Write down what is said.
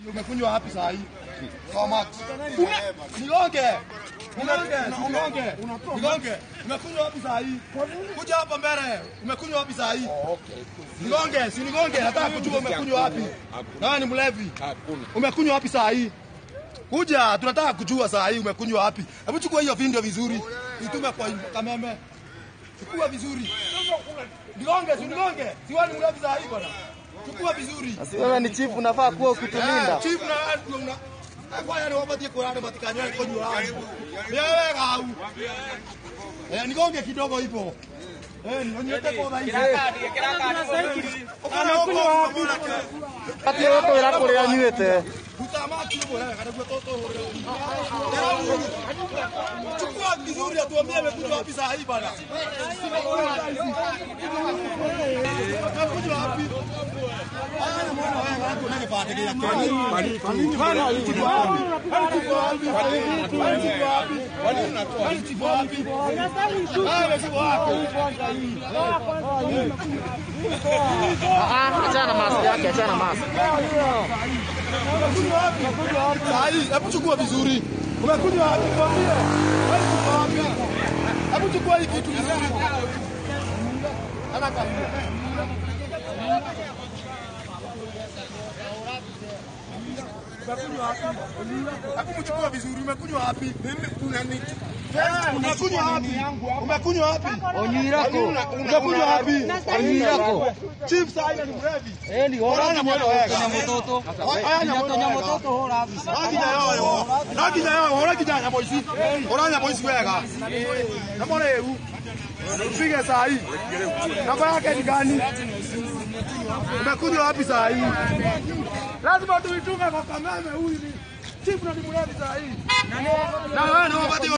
Umekunywa wapi saa hii? Kwa Max. Una nigonge. Nigonge, nigonge. Nigonge. Umekunywa wapi saa hii? Kuja hapa mbele. Umekunywa wapi saa hii? Nigonge, si nigonge. Nataka kujua umekunywa wapi. Na wewe ni mlevi. Umekunywa wapi saa hii? Kuja, tunataka kujua saa hii umekunywa wapi. Hebu chukua hiyo video vizuri. Itume kwa kameme. Chukua vizuri. Nigonge, si nigonge. Si wewe ni mlevi saa hii bwana. Chukua vizuri. Si wewe ni chief unafaa kuwa ukitulinda. Chief na una Kwaya ni wapatie kurani matikanywa konywa wangu. Wewe gau. Eh, nigonge kidogo ipo. Eh, nionyeshe kwa dhaifu. Anakunywa wapi? Ati wewe wĩra kũrĩa anyuĩte. Utamaki bora kada kwa toto. Chukua vizuri atuambie amekunywa wapi saa hii bana. Amekunywa wapi? Ana mwana wewe wako nani pate kia Kenya. Bana alichukua wapi? Alichukua wapi? Alichukua wapi? Wani unatoa? Alichukua wapi? Ah, alichukua wapi? Ah, achana na mask yake, achana na mask. Saa hii, hebu chukua vizuri. Umekunywa wapi? Kwambie. Umekunywa wapi? Hebu chukua hii kitu vizuri. Ana kabisa. Umekunywa wapi? Hebu mchukua vizuri. Umekunywa wapi? Mimi kuna nini? Umekunywa wapi? Umekunywa wapi? Onyirako. Umekunywa wapi? Onyirako. Chief saa hii ni mrevi. Eh, ni Orana mwana wega. mtoto. Aya nyamwana mtoto hora visa. Nakinya yoyo. Nakinya yoyo. Orakinya nyamo ici. Oranya mo ici wega. Namba rĩu. Upige saa hii. Namba yake ni gani? Umekunywa wapi saa hii? Lazima tuitume kwa kameme huyu ni chief na ni mlevi saa hii. Na